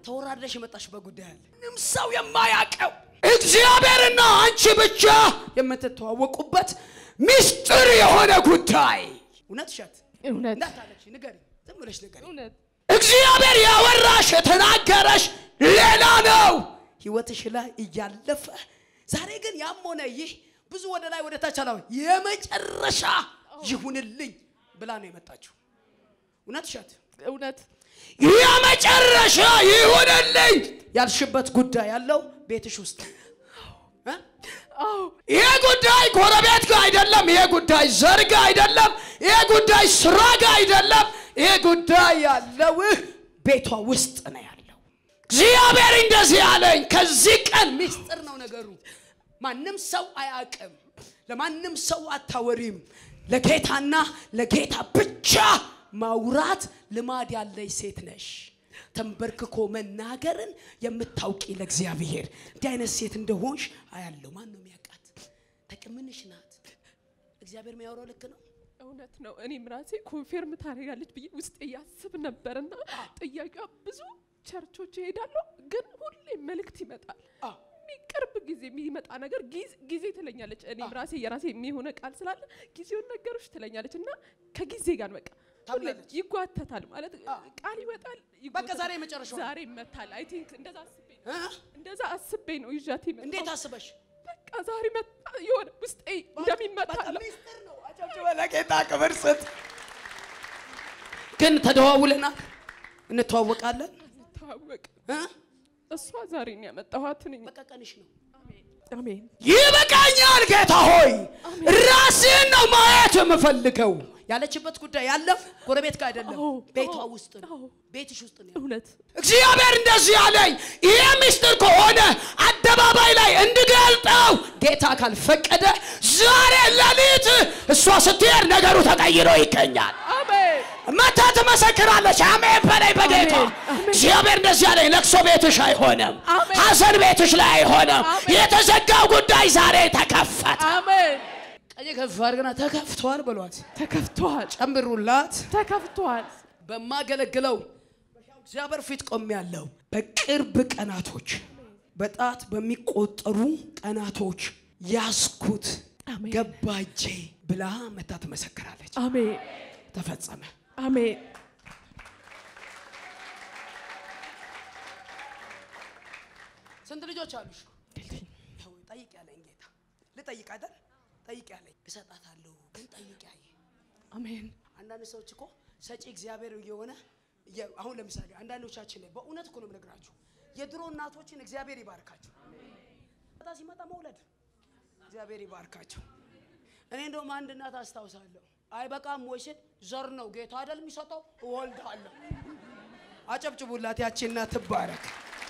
ተወራድረሽ የመጣሽበት ጉዳይ አለ። ምንም ሰው የማያውቀው እግዚአብሔርና አንቺ ብቻ የምትተዋወቁበት ምስጢር የሆነ ጉዳይ እውነት እሸት እውነት እንዳታለች ንገሪ፣ ዝም ብለሽ ንገሪ። እውነት እግዚአብሔር ያወራሽ የተናገረሽ ሌላ ነው ህይወትሽ ላይ እያለፈ ዛሬ ግን ያም ሆነ ይህ ብዙ ወደ ላይ ወደ ታች አላወ የመጨረሻ ይሁንልኝ ብላ ነው የመጣችው። እውነት እሸት እውነት የመጨረሻ ይሁንልኝ ያልሽበት ጉዳይ ያለው ቤትሽ ውስጥ እ? አዎ ይሄ ጉዳይ ጎረቤት ጋር አይደለም። ይሄ ጉዳይ ዘር ጋር አይደለም። ይሄ ጉዳይ ስራ ጋር አይደለም። ይሄ ጉዳይ ያለው ቤቷ ውስጥ ነው ያለው። እግዚአብሔር እንደዚህ ያለኝ ከዚህ ቀን ምስጢር ነው ነገሩ። ማንም ሰው አያውቅም። ለማንም ሰው አታወሪም። ለጌታና ለጌታ ብቻ ማውራት ልማድ ያለች ሴት ነሽ። ተንበርክኮ መናገርን የምታውቂ ለእግዚአብሔር እንዲህ አይነት ሴት እንደሆንሽ አያለው። ማን ነው የሚያውቃት? ተቅምንሽ ናት። እግዚአብሔር የሚያወራው ልክ ነው። እውነት ነው። እኔም ራሴ ኮንፌርም ታደርጋለች ብዬ ውስጤ ያስብ ነበርና ጥያቄዋ ብዙ ቸርቾች እሄዳለሁ፣ ግን ሁሌ መልእክት ይመጣል። አዎ። ቅርብ ጊዜ የሚመጣ ነገር ጊዜ- ጊዜ ትለኛለች። እኔም ራሴ የራሴ የሚሆነ ቃል ስላለ ጊዜውን ነገሮች ትለኛለች እና ከጊዜ ጋር በቃ ሁሌ ታምናለች። ይጓተታል ማለት ቃል ይወጣል። በቃ ይጓተታል። ዛሬ የመጨረሻው ነው። ዛሬ ይመታል። አይ ቲንክ እንደዛ አስቤ ነው እ? እንደዛ አስቤ ነው ይዣት የመጣሁት። እንዴት አስበሽ? በቃ ዛሬ መጣ የሆነ ውስጤ እንደሚመታ በቃ ነው። ምስጢር ነው። አጨብጭበ ለጌታ ክብር ስጥ። ግን ተደዋውለናል፣ እንተዋወቃለን። ተዋወቅ እ? እሷ ዛሬ ነው ያመጣኋት ነኝ። በቃ ቀንሽ ነው። አሜን ይበቃኛል ጌታ ሆይ ራስህን ነው ማየት የምፈልገው ያለችበት ጉዳይ ያለው ጎረቤት ጋር አይደለም አዎ፣ ቤቷ አዎ፣ ውስጥ ነው አዎ። ቤትሽ ውስጥ ነው እውነት እግዚአብሔር እንደዚህ አለኝ ይሄ ምስጢር ከሆነ አደባባይ ላይ እንድገልጠው ጌታ ካልፈቀደ ዛሬ ሌሊት እሷ ስትሄድ ነገሩ ተቀይሮ ይገኛል አሜን መታ ትመሰክራለች። አሜን በላይ በጌታ አሜን፣ አሜን። እግዚአብሔር እንደዚህ ያለኝ ለቅሶ ቤትሽ አይሆንም፣ አሜን። ሐዘን ቤትሽ ላይ አይሆንም። አሜን። የተዘጋው ጉዳይ ዛሬ ተከፈተ። አሜን ቀኝ ከፍ አድርገና ተከፍቷል በሏት፣ ተከፍቷል ጨምሩላት። ተከፍቷል በማገለግለው እግዚአብሔር ፊት ቆሜያለሁ። በቅርብ ቀናቶች በጣት በሚቆጠሩ ቀናቶች ያስኩት አሜን ገባጄ ብላ መታ ትመሰክራለች። አሜን ተፈጸመ። አሜን ስንት ልጆች አሉሽ? ይኸው ጠይቅ ያለኝ ጌታ ልጠይቅ አይደል? ጠይቅ ያለኝ እሰጣታለሁ፣ ግን ጠይቅ ያየ አሜን አንዳንድ ሰዎች እኮ ሰጪ እግዚአብሔር እየሆነ እየ- አሁን ለምሳሌ አንዳንዶቻችን ላይ በእውነት እኮ ነው የምነግራችሁ የድሮ እናቶችን እግዚአብሔር ይባርካቸው። ጣ ሲመጣ መውለድ እግዚአብሔር ይባርካቸው። እኔ እንደውም አንድ እናት አስታውሳለሁ። አይበቃም ወይ ስል ዘር ነው ጌታ አይደል የሚሰጠው እወልዳለሁ። አጨብጭቡላት፣ ያቺ እናት ትባረክ።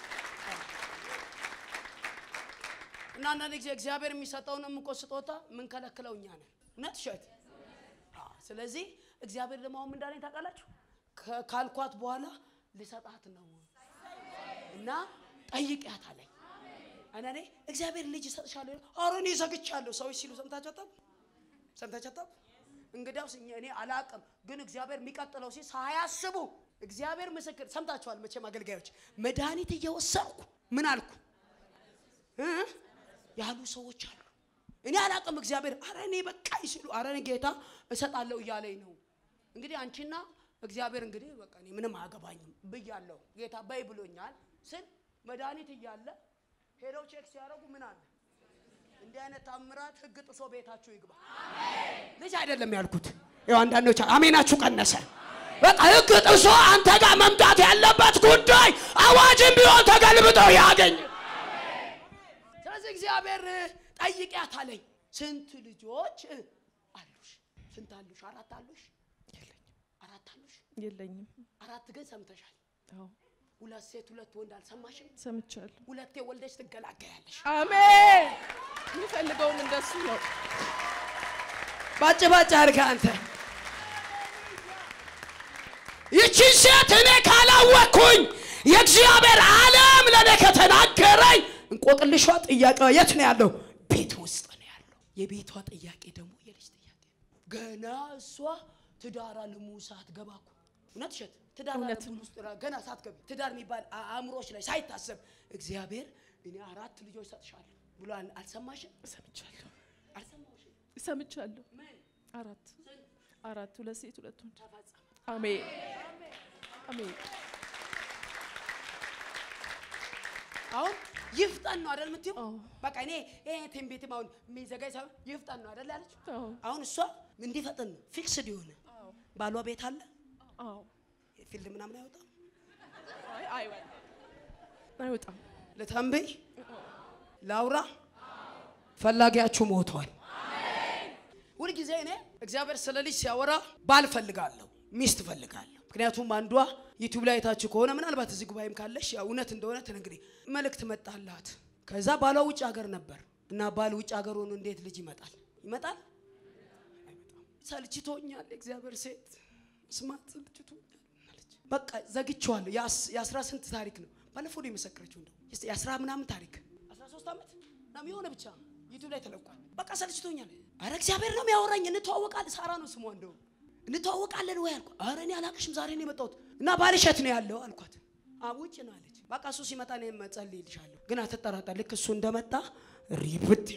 እና አንዳንድ ጊዜ እግዚአብሔር የሚሰጠውንም እኮ ስጦታ የምንከለክለው እኛ ነን። እውነት እሸት አዎ። ስለዚህ እግዚአብሔር ደግሞ አሁን ምን እንዳለኝ ታውቃላችሁ? ከ- ካልኳት በኋላ ልሰጣት ነው እና ጠይቂያት አለኝ። እኔ እግዚአብሔር ልጅ ይሰጥሻለሁ፣ ኧረ እኔ ዘግቻለሁ ሰዎች ሲሉ ሰምታችሁ አታውቁም? ሰምታችሁ አታውቁም? እንግዲያውስ እኛ እኔ አላቅም፣ ግን እግዚአብሔር የሚቀጥለው ሲል ሳያስቡ እግዚአብሔር ምስክር ሰምታችኋል መቼም አገልጋዮች መድኃኒት እየወሰድኩ ምን አልኩ እ? ያሉ ሰዎች አሉ። እኔ አላቅም እግዚአብሔር አረ እኔ በቃኝ ሲሉ አረ እኔ ጌታ እሰጣለሁ እያለኝ ነው። እንግዲህ አንቺና እግዚአብሔር እንግዲህ በቃ እኔ ምንም አያገባኝም ብያለሁ። ጌታ በይ ብሎኛል ስል መድኃኒት እያለ ሄደው ቼክ ሲያደርጉ ምን አለ እንዲህ አይነት ታምራት ህግ ጥሶ ቤታችሁ ይግባ። ልጅ አይደለም ያልኩት። ያው አንዳንዶች አሜናችሁ ቀነሰ። በቃ ህግ ጥሶ አንተ ጋር መምጣት ያለበት ጉዳይ አዋጅም ቢሆን ተገልብጦ ያገኝ። ስለዚህ እግዚአብሔር ጠይቂያት አለኝ። ስንት ልጆች አሉሽ? ስንት አሉሽ? አራት አሉሽ? አራት አሉሽ? የለኝም አራት ግን ሰምተሻል። አዎ ሁለት ሴት ሁለት ወንድ አልሰማሽም? ሰምቻለሁ ሁለቴ ወልደሽ ትገላገያለሽ። አሜን የሚፈልገውም እንደሱ ነው ባጭ ባጭ አድርገህ አንተ ይቺን ሴት እኔ ካላወቅኩኝ የእግዚአብሔር ዓለም ለእኔ ከተናገረኝ እንቆቅልሿ ጥያቄ የት ነው ያለው? ቤት ውስጥ ነው ያለው። የቤቷ ጥያቄ ደግሞ የልጅ ጥያቄ ነው። ገና እሷ ትዳራ ልሙ ሰዓት ገባ እኮ እውነት እሸት ትዳር እውነት አለብን ውስጥ ራ- ገና ሳትገቢ ትዳር የሚባል አ- አእምሮች ላይ ሳይታሰብ እግዚአብሔር እኔ አራት ልጆች ሰጥሻለሁ ብሎ አል- አልሰማሽም? ሰምቻለሁ አልሰማሽም? ሰምቻለሁ። ምን አራት አራት ሁለት ሴት ሁለት ወንድ። ተፈጸመ? አሜን አሜን። አሁን ይፍጠን ነው አይደል የምትይው? አዎ በቃ እኔ ይሄ ትንቢትም አሁን የሚዘጋጅ ሳይሆን ይፍጠን ነው አይደል ያለችው? አዎ አሁን እሷ እንዲፈጠን ነው ፊክስድ የሆነ አዎ ባሏ ቤት አለ አዎ። ፊልድ ምናምን አይወጣም። አይ አይወጣም አይወጣም። ልተንብይ ላውራ ፈላጊያችሁ ሞቷል። ሁልጊዜ እኔ እግዚአብሔር ስለ ልጅ ሲያወራ ባል ፈልጋለሁ፣ ሚስት ፈልጋለሁ። ምክንያቱም አንዷ ዩቲዩብ ላይ አይታችሁ ከሆነ ምናልባት እዚህ ጉባኤም ካለሽ ያው እውነት እንደሆነ ትነግሪኝ። መልእክት መጣላት። ከዛ ባሏ ውጭ ሀገር ነበር እና ባል ውጭ ሀገር ሆኖ እንዴት ልጅ ይመጣል? ይመጣል? አይመጣም። ሰልችቶኛል፣ እግዚአብሔር ሴት ስማት ሰልችቶኛል አለች። በቃ ዘግቼዋለሁ። የአስ- የአስራ ስንት ታሪክ ነው ባለፈው ነው የመሰከረችው። እንደው እስቲ የአስራ ምናምን ታሪክ አስራ ሶስት ዓመት ምናምን የሆነ ብቻ ዩቲዩብ ላይ ተለቋል። በቃ ሰልችቶኛል። አረ እግዚአብሔር ነው የሚያወራኝ። እንተዋወቃለን። ሳራ ነው ስሟ። እንደው እንተዋወቃለን ወይ አልኳት። አረ እኔ አላቅሽም፣ ዛሬ ነው የመጣሁት እና ባልሽ የት ነው ያለው አልኳት። አ ውጭ ነው አለች። በቃ እሱ ሲመጣ እኔ እጸልይልሻለሁ፣ ግን አትጠራጠር። ልክ እሱ እንደመጣ ሪብት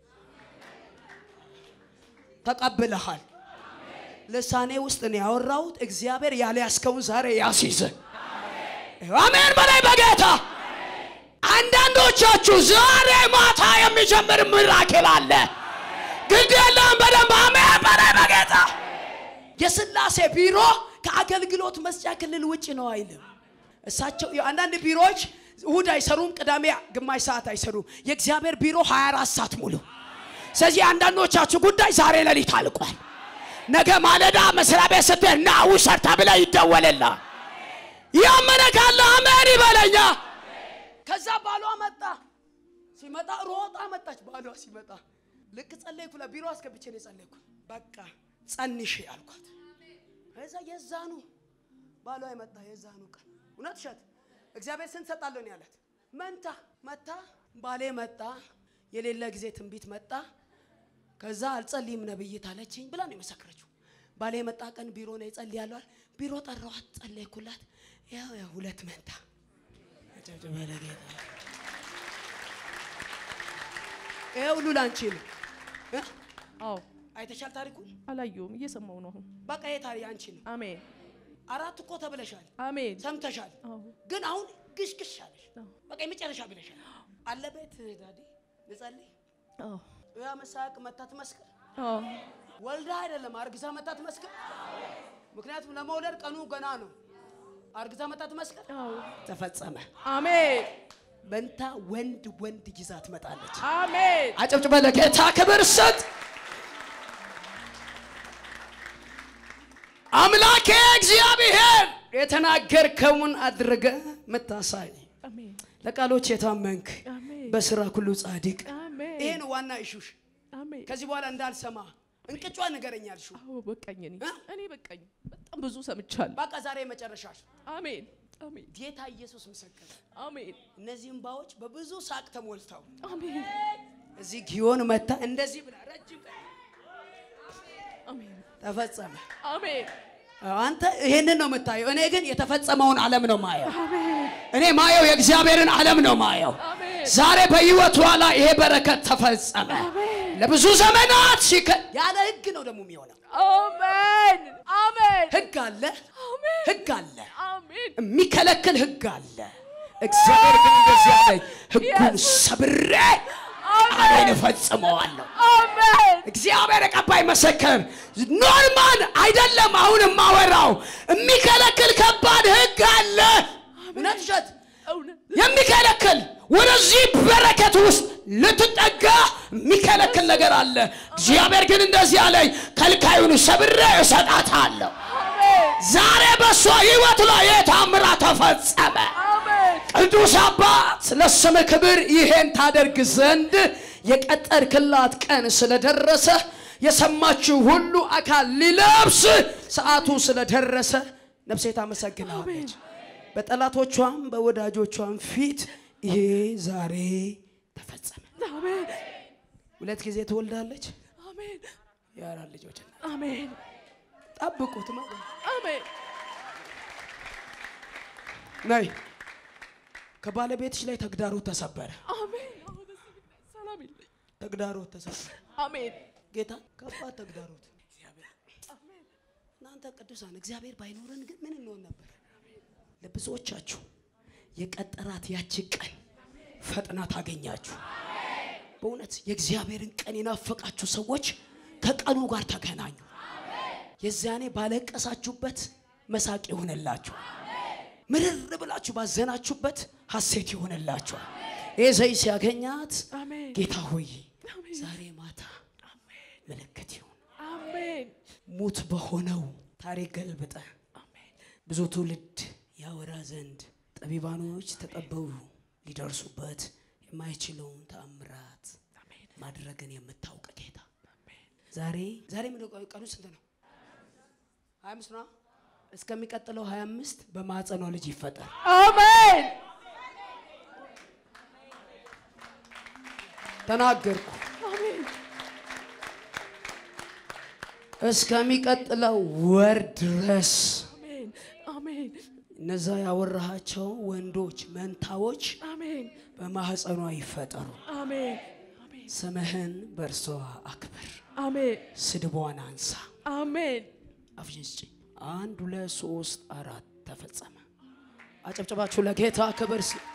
ተቀብለሃል። ልሳኔ ውስጥ ነው ያወራሁት። እግዚአብሔር ያለ ያስከውን ዛሬ ያስይዘ አሜን በላይ በጌታ አንዳንዶቻችሁ ዛሬ ማታ የሚጀምር ምራክል አለ። ግድ የለም በደንብ አሜን በላይ በጌታ የስላሴ ቢሮ ከአገልግሎት መስጫ ክልል ውጭ ነው አይልም። እሳቸው አንዳንድ ቢሮዎች እሁድ አይሰሩም፣ ቅዳሜ ግማሽ ሰዓት አይሰሩም። የእግዚአብሔር ቢሮ 24 ሰዓት ሙሉ። ስለዚህ አንዳንዶቻችሁ ጉዳይ ዛሬ ሌሊት አልቋል። ነገ ማለዳ መስሪያ ቤት ስትሄድ ና ውሰድ ተብለህ ይደወልልሃል። ያመነ ካለ አሜን ይበለኛ። ከዛ ባሏ መጣ። ሲመጣ ሮጣ መጣች። ባሏ ሲመጣ ልክ ጸለይኩ፣ ለቢሮ አስገብቼ ነው የጸለይኩ። በቃ ጸንሽ አልኳት። ከዛ የዛኑ ባሏ የመጣ የዛኑ ቀን እውነት እሸት እግዚአብሔር ስንት ሰጣለሁ ነው ያላት። መንታ መታ ባሌ መጣ፣ የሌለ ጊዜ ትንቢት መጣ። ከዛ አልጸልይም ነብይት አለችኝ ብላ ነው የመሰከረችው። ባሌ የመጣ ቀን ቢሮ ነው የጸልያለሁ አለ። ቢሮ ጠራዋት፣ ጸለይኩላት። ያው ያው ሁለት መንታ አጨብጭበ ለጌታ። ይሄ ሁሉ ላንቺ ነው እ? አዎ አይተሻል ታሪኩን። አላየሁም፣ እየሰማሁ ነው አሁን። በቃ ይሄ ታሪክ አንቺ ነው። አሜን አራት እኮ ተብለሻል፣ አሜን። ሰምተሻል። አዎ ግን አሁን ግሽግሽ አለሽ። አዎ በቃ የመጨረሻ ብለሻል። አለ ቤት ዳዲ ልጸልይ አዎ ያ መሳቅ መታ ትመስክር አዎ ወልዳ አይደለም አርግዛ መታ ትመስክር። ምክንያቱም ለመውለድ ቀኑ ገና ነው። አርግዛ መታ ትመስክር። አዎ ተፈጸመ። አሜን መንታ ወንድ ወንድ ይዛ ትመጣለች። አሜን አጨብጭበ ለጌታ ክብር ስጥ። አምላኬ እግዚአብሔር የተናገርከውን አድርገ ምታሳይ አሜን ለቃሎች የታመንክ አሜን በስራ ሁሉ ጻድቅ። አሜን ይሄ ነው ዋና ኢሹሽ። አሜን። ከዚህ በኋላ እንዳልሰማ እንቅጯ ንገረኝ አልሽው። አዎ በቃኝ። እኔ እ? እኔ በቃኝ። በጣም ብዙ ሰምቻለሁ። በቃ ዛሬ መጨረሻሽ። አሜን አሜን ጌታ ኢየሱስ ምስክር። አሜን እነዚህ እምባዎች በብዙ ሳቅ ተሞልተው አሜን እዚህ ጊዮን መታ እንደዚህ ብላ ረጅም ቀን አሜን ተፈጸመ። አሜን አንተ ይሄንን ነው የምታየው። እኔ ግን የተፈጸመውን ዓለም ነው ማየው። አሜን እኔ ማየው የእግዚአብሔርን ዓለም ነው ማየው። አሜን ዛሬ በሕይወቷ ላይ ይሄ በረከት ተፈጸመ። አሜን ለብዙ ዘመናት ሲከ ያለ ሕግ ነው ደግሞ የሚሆነው። አሜን አሜን ሕግ አለ፣ አሜን ሕግ አለ፣ አሜን የሚከለክል ሕግ አለ። እግዚአብሔር ግን እንደዚህ አለኝ፣ ሕጉን Yes. ሰብሬ ቃሌን እፈጽመዋለሁ። አሜን እግዚአብሔር የቀባይ መሰከር ኖርማል አይደለም። አሁን የማወራው የሚከለክል ከባድ ሕግ አለ። እውነት ውሸት እውነት የሚከለክል ወደዚህ በረከት ውስጥ ልትጠጋ የሚከለክል ነገር አለ። እግዚአብሔር ግን እንደዚህ አለኝ፣ ከልካዩን ሰብሬ እሰጣታለሁ። አሜን ዛሬ በእሷ ህይወት ላይ የታምራ ተፈጸመ። አሜን ቅዱስ አባት ለስም ክብር ይሄን ታደርግ ዘንድ የቀጠርክላት ቀን ስለደረሰ የሰማችው ሁሉ አካል ሊለብስ ሰዓቱ ስለደረሰ ነፍሴ ታመሰግናለች። በጠላቶቿም በወዳጆቿም ፊት ይሄ ዛሬ ተፈጸመ። አሜን ሁለት ጊዜ ትወልዳለች። አሜን የአራት ልጆች እናት። አሜን ጠብቁት ማለት ነው። አሜን ነይ ከባለቤትሽ ላይ ተግዳሮት ተሰበረ። አሜን። አሁን እዚህ ብታይ ሰላም የለኝ። ተግዳሮት ተሰበረ። አሜን። ጌታ ከባድ ተግዳሮት እናንተ ቅዱሳን እግዚአብሔር ባይኖረን ግን ምን እንሆን ነበር? ለብዙዎቻችሁ የቀጠራት ያቺ ቀን ፈጥና ታገኛችሁ። በእውነት የእግዚአብሔርን ቀን የናፈቃችሁ ሰዎች ከቀኑ ጋር ተገናኙ። የዚያኔ ባለቀሳችሁበት መሳቅ ይሆንላችሁ። ምርር ብላችሁ ባዘናችሁበት ሐሴት ይሆንላችኋል። ይህ ዘይ ሲያገኛት አሜን። ጌታ ሆይ አሜን። ዛሬ ማታ ምልክት ይሁን አሜን። ሙት በሆነው ታሪክ ገልብጠ አሜን። ብዙ ትውልድ ያወራ ዘንድ ጠቢባኖች ተጠበቡ ሊደርሱበት የማይችለውን ተአምራት አሜን። ማድረግን የምታውቅ ጌታ አሜን። ዛሬ ዛሬ ምን ቀኑ ስንት ነው? ሀያ አምስት ነው። እስከሚቀጥለው ሀያ አምስት በማህፀኗ ልጅ ይፈጠር። አሜን። ተናገርኩ። አሜን። እስከሚቀጥለው ወር ድረስ አሜን። አሜን። እነዛ ያወራሃቸው ወንዶች መንታዎች አሜን። በማህፀኗ ይፈጠሩ። አሜን። አሜን። ስምህን በእርሷ አክብር፣ አሜን። ስድቧን አንሳ። አሜን። አፍሽን ስጪ። አንድ ሁለት ሶስት አራት ተፈጸመ። አጨብጨባችሁ ለጌታ ክብር ስ